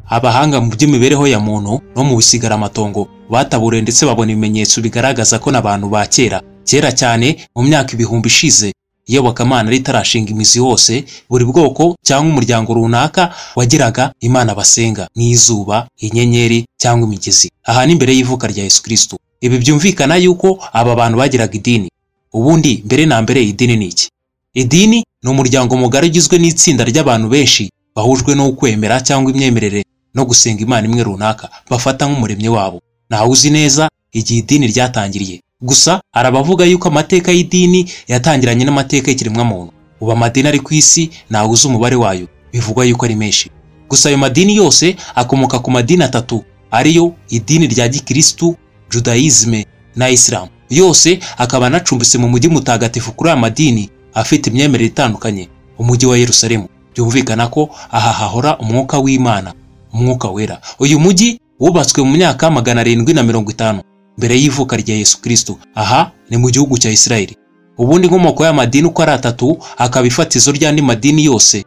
abahanga mu by'imibereho ya muntu no mu bisigaramatongo bataburiye ndetse babona ibimenyetso bigaragaza ko n'abantu ba kera kera cyane mu myaka ibihumbi ishize iyobokamana ritarashinga imizi hose buri bwoko cyangwa umuryango runaka wagiraga imana basenga nk'izuba inyenyeri cyangwa imigezi aha ni mbere y'ivuka rya yesu kirisito ibi byumvikana yuko aba bantu bagiraga idini ubundi mbere na mbere idini ni iki idini ni umuryango mugari ugizwe n'itsinda ry'abantu benshi bahujwe no kwemera cyangwa imyemerere no gusenga imana imwe runaka bafata nk'umuremyi wabo ntawe uzi neza igihe idini ryatangiriye gusa hari abavuga yuko amateka y'idini yatangiranye n'amateka y'ikiremwamuntu ubu amadini ari ku isi ntawe uzi umubare wayo bivugwa yuko ari menshi gusa ayo madini yose akomoka ku madini atatu ariyo idini rya gikirisitu judayizme na isilamu yose akaba anacumbitse mu mujyi mutagatifu kuri aya madini afite imyemerere itandukanye umujyi wa yerusalemu byumvikana ko aha hahora umwuka w'imana umwuka wera uyu mujyi wubatswe mu myaka magana arindwi na mirongo itanu mbere y'ivuka rya yesu kirisito aha ni mu gihugu cya isirayeli ubundi inkomoko y'amadini uko ari atatu akaba ifatizo ry'andi madini yose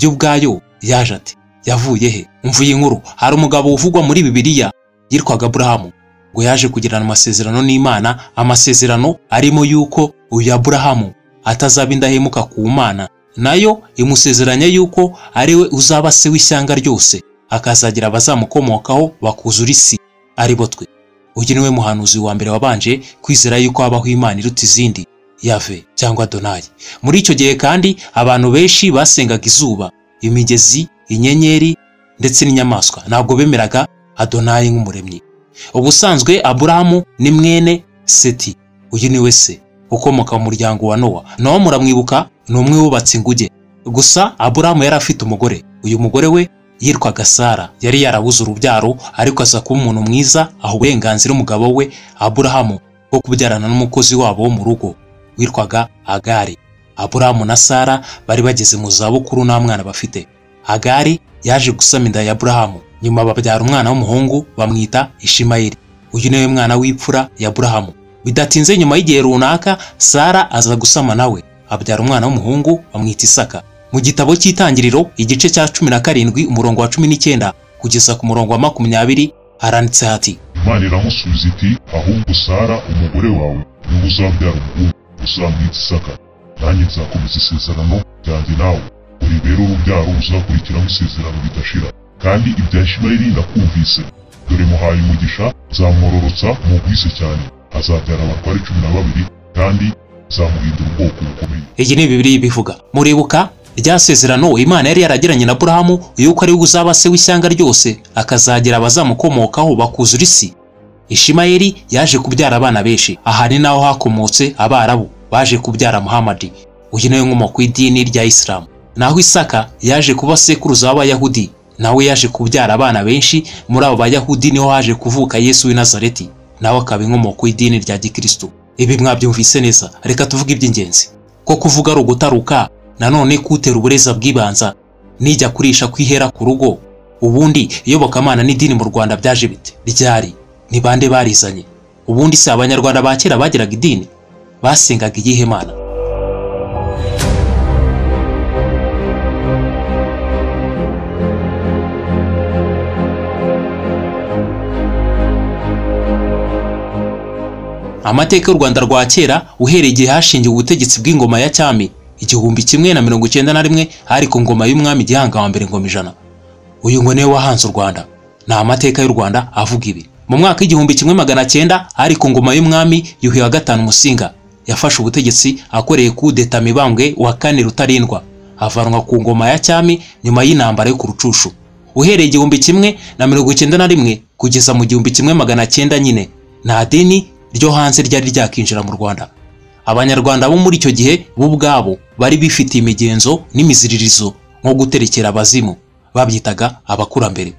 yo ubwayo yaje ati yavuye he mvuye inkuru hari umugabo uvugwa muri bibiliya yitwaga aburahamu ngo yaje kugirana amasezerano n'imana amasezerano arimo yuko uyu aburahamu atazaba indahemuka ku mana nayo imusezeranya yuko ari we uzaba se w'ishyanga ryose akazagira abazamukomokaho bakuzura isi ari bo twe uyu ni we muhanuzi wa mbere wabanje kwizera yuko habaho imana iruta izindi yave cyangwa donayi muri icyo gihe kandi abantu benshi basengaga izuba imigezi inyenyeri ndetse n'inyamaswa ntabwo bemeraga adonayi nk'umuremyi ubusanzwe aburahamu ni mwene seti uyu ni we se ukomoka mu muryango wa nowa nowa muramwibuka ni umwe wubatse inguge gusa aburahamu yari afite umugore uyu mugore we yitwaga sara yari yarabuze urubyaro ariko aza kuba umuntu mwiza aha uburenganzira umugabo we aburahamu bwo kubyarana n'umukozi wabo wo mu rugo witwaga agari aburahamu na sara bari bageze mu zabukuru nta mwana bafite agari yaje gusama inda ya aburahamu nyuma babyara umwana w'umuhungu bamwita ishimayeli uyu niwe mwana w'ipfura ya aburahamu bidatinze nyuma y'igihe runaka sara aza gusama nawe abyara umwana w'umuhungu bamwita isaka mu gitabo cy'itangiriro igice cya cumi na karindwi umurongo wa cumi n'icyenda kugeza ku murongo wa makumyabiri haranditse hati imana iramusubiza iti ahubwo sara umugore wawe niwe uzabyara umuhungu uzamwita isaka nanjye nzakomeza isezerano ryanjye nawe uri rero urubyaro uzakurikiraho isezerano ridashira kandi ibya ishimayeli ndakumvise dore muhaye umugisha nzamwororotsa mugwize cyane azabyara abatware cumi na babiri kandi zamuhindura ubwoko bukomeye iyi ni bibiri ibivuga muribuka rya sezerano imana yari yaragiranye na burahamu yuko ari we uzaba se w'ishyanga ryose akazagira abazamukomokaho bakuzura isi ishimayeli yaje kubyara abana benshi aha ni naho hakomotse abarabu baje kubyara muhamadi uyu niwe nkomoko y'idini rya isilamu naho isaka yaje kuba sekuruza w'abayahudi nawe yaje kubyara abana benshi muri abo bayahudi niho haje kuvuka yesu w'i nazareti nawe akaba inkomoko y'idini rya gikirisitu ibi mwabyumvise neza reka tuvuge iby'ingenzi ko kuvuga ari ugutaruka nanone kutera ubureza bw'ibanza nijya kurisha kwihera ku rugo ubundi iyobokamana n'idini mu rwanda byaje bite ryari ni bande barizanye ubundi si abanyarwanda ba kera bagiraga idini basengaga iyihe mana amateka y'u rwanda rwa kera uhereye igihe hashingiwe ubutegetsi bw'ingoma ya cyami igihumbi kimwe na mirongo icyenda na rimwe hari ku ngoma y'umwami gihanga wa mbere ngoma ijana uyu ngo niwe wahanze u rwanda ni amateka y'u rwanda avuga ibi mu mwaka w'igihumbi kimwe magana cyenda hari ku ngoma y'umwami yuhi wa gatanu musinga yafashe ubutegetsi akoreye kudeta mibambwe wa kane rutarindwa avanwa ku ngoma ya cyami nyuma y'intambara yo ku rucushu uhereye igihumbi kimwe na mirongo icyenda na rimwe kugeza mu gihumbi kimwe magana cyenda nyine nta dini ryo hanze ryari ryakinjira mu rwanda abanyarwanda bo muri icyo gihe bo ubwabo bari bifitiye imigenzo n'imiziririzo nko guterekera abazimu babyitaga abakurambere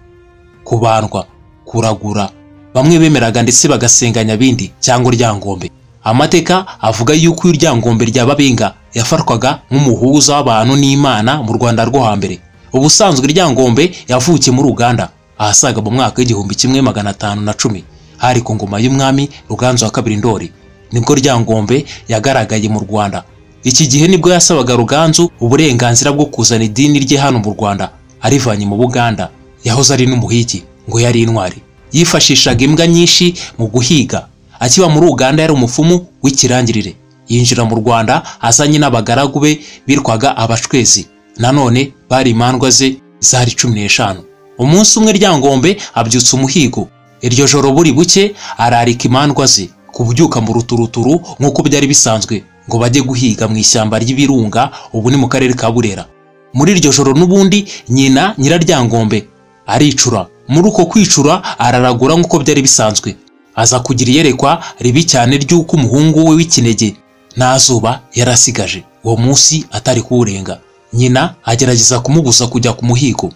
kubandwa kuragura bamwe bemeraga ndetse bagasenganya bindi cyangwa ryangombe amateka avuga yuko iyo ryangombe ryababenga yafatwaga nk'umuhuza w'abantu n'imana mu rwanda rwo hambere ubusanzwe ryangombe yavukiye muri uganda ahasaga mu mwaka w'igihumbi kimwe magana atanu na cumi hari ku ngoma y'umwami ruganzu wa kabiri ndori nibwo ryangombe yagaragaye mu rwanda iki gihe nibwo yasabaga ruganzu uburenganzira bwo kuzana idini rye hano mu rwanda arivanye mu buganda yahoze ari n'umuhigi ngo yari intwari yifashishaga imbwa nyinshi mu guhiga akiba muri uganda yari umupfumu w'ikirangirire yinjira mu rwanda azanye n'abagaragu be bitwaga abacwezi nanone bari imandwa ze zari cumi n'eshanu umunsi umwe ryangombe abyutsa umuhigo iryo joro buri buke ararika imandwa ze kubyuka mu ruturuturu nk'uko byari bisanzwe ngo bajye guhiga mu ishyamba ry'ibirunga ubu ni mu karere ka burera muri iryo joro n'ubundi nyina nyiraryangombe aricura muri uko kwicura araragura nk'uko byari bisanzwe aza kugira iyerekwa ribi cyane ry'uko umuhungu we w'ikinege nta zuba yarasigaje uwo munsi atari kuwurenga nyina agerageza kumubuza kujya ku muhigo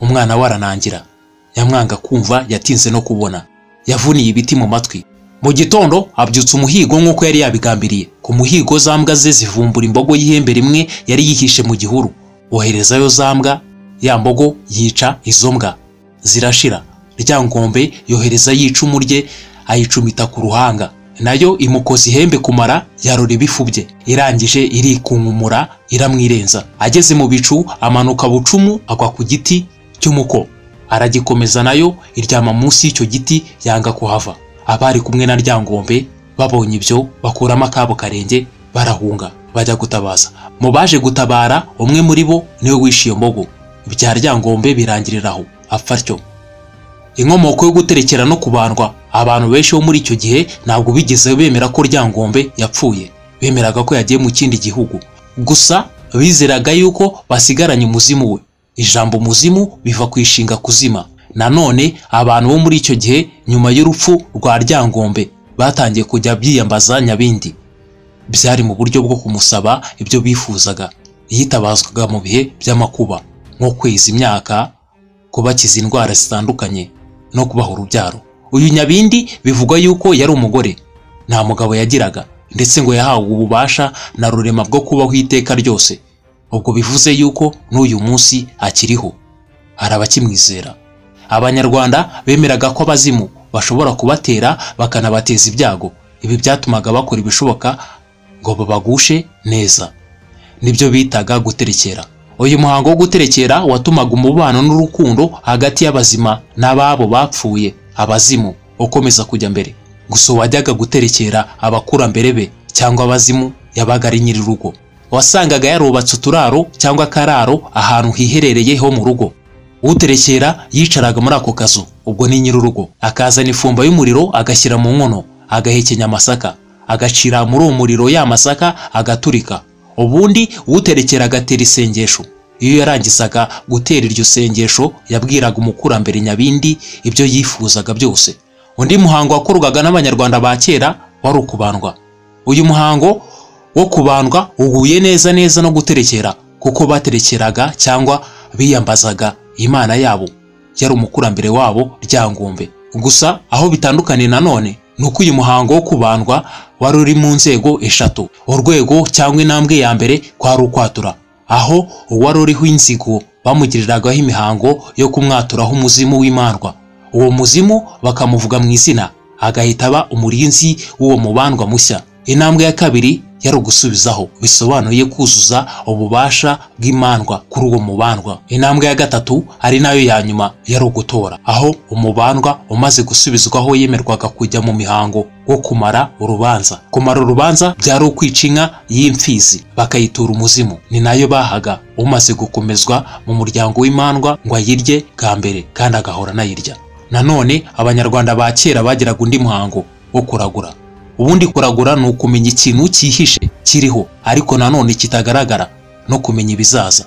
umwana we aranangira nyamwanga kumva yatinze no kubona yavuniye ibiti mu matwi mu gitondo abyutsa umuhigo nk'uko yari yabigambiriye ku muhigo za mbwa ze zivumbura imbogo y'ihembe rimwe yari yihishe mu gihuru oherezayo za mbwa ya mbogo yica izo mbwa zirashira ryangombe yohereza y'icumu rye ayicumita ku ruhanga nayo imukoza ihembe kumara yarora ibifu bye irangije irikunkumura iramwirenza ageze mu bicu amanuka bucumu agwa ku giti cy'umuko aragikomeza nayo iryama munsi y'icyo giti yanga kuhava abari kumwe na ryangombe babonye ibyo bakuramo akabo karenge barahunga bajya gutabaza mu baje gutabara umwe muri bo niwe wishe iyo mbogo ibya ryangombe birangirira aho apfa atyo inkomoko yo guterekera no kubandwa abantu benshi bo muri icyo gihe ntabwo bigeze bemera ko ryangombe yapfuye bemeraga ko yagiye mu kindi gihugu gusa bizeraga yuko basigaranye umuzimu we ijambo umuzimu biva ku ishinga kuzima nanone abantu bo muri icyo gihe nyuma y'urupfu rwa ryangombe batangiye kujya byiyambaza nyabindi byari mu buryo bwo kumusaba ibyo bifuzaga yitabazwaga mu bihe by'amakuba nko kweza imyaka kubakiza indwara zitandukanye no kubaha urubyaro uyu nyabindi bivugwa yuko yari umugore nta mugabo yagiraga ndetse ngo yahawe ububasha na rurema bwo kubaho iteka ryose ubwo bivuze yuko n'uyu munsi akiriho arabakimwizera abanyarwanda bemeraga ko abazimu bashobora kubatera bakanabateza ibyago ibi byatumaga bakora ibishoboka ngo babagushe neza nibyo bitaga guterekera uyu muhango wo guterekera watumaga umubano n'urukundo hagati y'abazima n'ababo bapfuye abazimu ukomeza kujya mbere gusa uwajyaga guterekera abakurambere be cyangwa abazimu yabaga ari nyir'urugo wasangaga yarubatse uturaro cyangwa akararo ahantu hiherereye ho mu rugo uterekera yicaraga muri ako kazu ubwo ni nyir'urugo akazana ifumba y'umuriro agashyira mu nkono agahekenya amasaka agacira muri uwo muriro ya masaka agaturika ubundi uterekera agatera isengesho iyo yarangizaga gutera iryo sengesho yabwiraga umukurambere nyabindi ibyo yifuzaga byose undi muhango wakorwaga n'abanyarwanda ba kera wari ukubandwa uyu muhango wo kubandwa uhuye neza neza no guterekera kuko baterekeraga cyangwa biyambazaga imana yabo yari umukurambere wabo ryangombe gusa aho bitandukaniye nanone ni uko uyu muhango wo kubandwa wari uri mu nzego eshatu urwego cyangwa intambwe ya mbere kwari ukwatura aho uwari uriho inzigo bamugiriragaho imihango yo kumwaturaho umuzimu w'imandwa uwo muzimu bakamuvuga mu izina agahita aba umurinzi w'uwo mubandwa mushya intambwe ya kabiri yari ugusubizaho bisobanuye kuzuza ububasha bw'imandwa kuri uwo mubandwa intambwe ya gatatu ari nayo ya nyuma yari ugutora aho umubandwa umaze gusubizwaho yemerwaga kujya mu mihango wo kumara urubanza kumara urubanza byari ukwica inka y'imfizi bakayitura umuzimu ni nayo bahaga umaze gukomezwa mu muryango w'imandwa ngo ayirye bwa mbere kandi agahora anayirya nanone abanyarwanda ba kera bagiraga undi muhango wo kuragura ubundi kuragura ni ukumenya ikintu cyihishe kiriho ariko nanone kitagaragara no kumenya ibizaza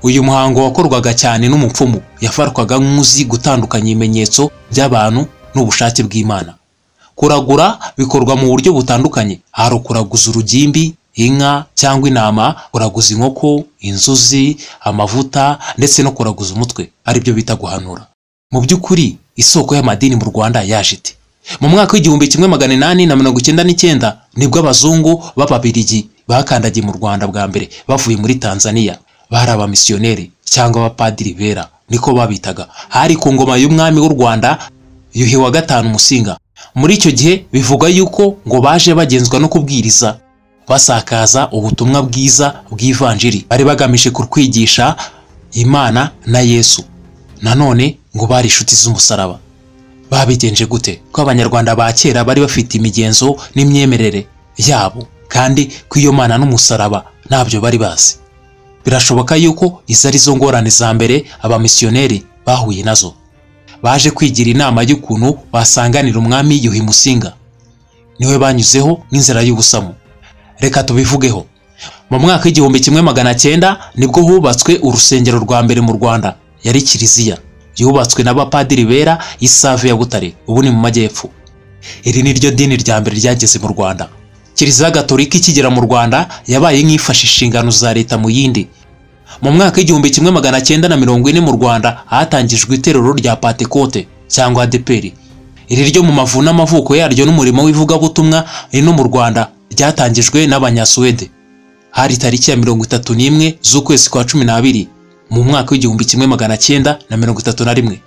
uyu muhango wakorwaga cyane n'umupfumu yafatwaga nk'uzi gutandukanya ibimenyetso by'abantu n'ubushake bw'imana kuragura bikorwa mu buryo butandukanye hari ukuraguza urugimbi inka cyangwa intama kuraguza inkoko inzuzi amavuta ndetse no kuraguza umutwe aribyo bita guhanura mu by'ukuri isoko y'amadini mu rwanda yaje iti mu mwaka w'igihumbi kimwe magana inani na mirongo icyenda n'icyenda nibwo abazungu b'ababirigi bakandagiye mu rwanda bwa mbere bavuye muri tanzania bari abamisiyoneri cyangwa abapadiri bera niko babitaga hari ku ngoma y'umwami w'u rwanda yuhi wa gatanu musinga muri icyo gihe bivugwa yuko ngo baje bagenzwa no kubwiriza basakaza ubutumwa bwiza bw'ivanjiri bari bagamije kutwigisha imana na yesu nanone ngo bari inshuti z'umusaraba babigenje gute ko abanyarwanda ba kera bari bafite imigenzo n'imyemerere yabo kandi ko iyo mana n'umusaraba ntabyo bari bazi birashoboka yuko izo ari zo ngorane za mbere abamisiyoneri bahuye nazo baje kwigira inama y'ukuntu basanganira umwami yuhi musinga niwe banyuzeho nk'inzira y'ubusamu reka tubivugeho mu mwaka w'igihumbi kimwe magana cyenda nibwo hubatswe urusengero rwa mbere mu rwanda yari kiliziya yubatswe n'abapadiri bera isave ya butare ubu ni mu majyepfo iri ni ryo dini rya mbere ryageze mu rwanda kiliziya gatolika ikigera mu rwanda yabaye nk'ifashe inshingano za leta mu yindi mu mwaka w'igihumbi kimwe magana cyenda na mirongo ine mu rwanda hatangijwe iterero rya patekote cyangwa adeperi iri ryo mu mavu n'amavuko yaryo n'umurimo w'ivugabutumwa rino mu rwanda ryatangijwe n'abanyasuwede hari tariki ya mirongo itatu n'imwe z'ukwezi kwa cumi n'abiri mu mwaka w'igihumbi kimwe magana cyenda na mirongo itatu na rimwe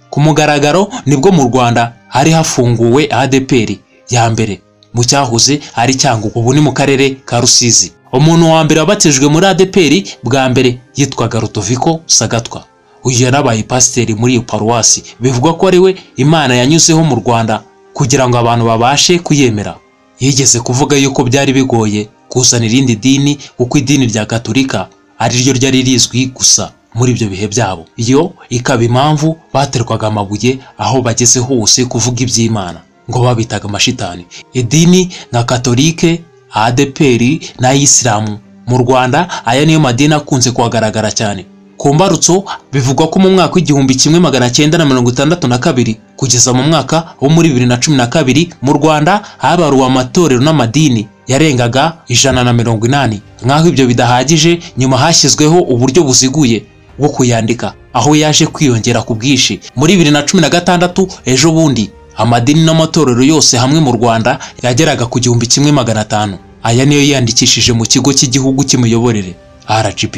ku mugaragaro nibwo mu rwanda hari hafunguwe adeperi ya mbere mu cyahoze ari cyangugu ubu ni mu karere ka rusizi umuntu wa mbere wabatijwe muri adeperi bwa mbere yitwaga rutoviko sagatwa uyu yarabaye pasiteri muri iyo paruwasi bivugwa ko ari we imana yanyuzeho mu rwanda kugira ngo abantu babashe kuyemera yigeze kuvuga yuko byari bigoye kuzana irindi dini kuko idini rya gatolika ariryo ryari rizwi gusa muri ibyo bihe byabo iyo ikaba impamvu baterwaga amabuye aho bageze hose kuvuga iby'imana ngo babitaga amashitani idini nka katolike adeperi n'ayisilamu mu rwanda aya niyo madini akunze kuhagaragara cyane ku mbarutso bivugwa ko mu mwaka w'igihumbi kimwe magana cyenda na mirongo itandatu na kabiri kugeza mu mwaka wo muri bibiri na cumi na kabiri mu rwanda habaruwe amatorero n'amadini yarengaga ijana na mirongo inani nk'aho ibyo bidahagije nyuma hashyizweho uburyo buziguye bwo kuyandika aho yaje kwiyongera ku bwinshi muri bibiri na cumi na gatandatu ejo bundi amadini n'amatorero yose hamwe mu rwanda yageraga ku gihumbi kimwe magana atanu aya niyo yiyandikishije mu kigo cy'igihugu cy'imiyoborere rgb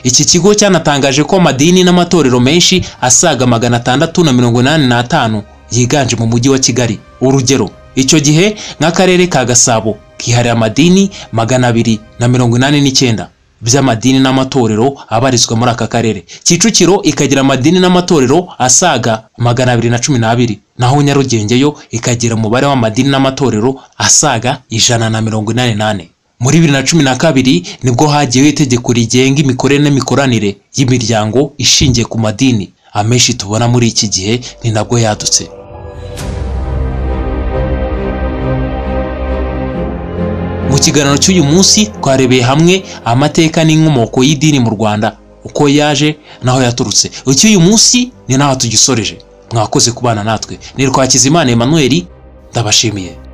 iki kigo cyanatangaje ko amadini n'amatorero menshi asaga magana atandatu na mirongo inani n'atanu yiganje mu mujyi wa kigali urugero icyo gihe nk'akarere ka gasabo kihariye amadini magana abiri na mirongo inani n'icyenda by'amadini n'amatorero abarizwa muri aka karere kicukiro ikagira amadini n'amatorero asaga magana abiri na cumi n'abiri naho nyarugenge yo ikagira umubare w'amadini n'amatorero asaga ijana na mirongo inani n'ane muri bibiri na cumi na kabiri nibwo hagiyeho itegeko rigenga imikorere n'imikoranire y'imiryango ishingiye ku madini amenshi tubona muri iki gihe ni nabwo yadutse mu kiganiro cy'uyu munsi twarebeye hamwe amateka n'inkomoko y'idini mu rwanda uko yaje n'aho yaturutse icy'uyu munsi ni naho tugisoreje mwakoze kubana natwe ni Rwakizimana Emmanuel ndabashimiye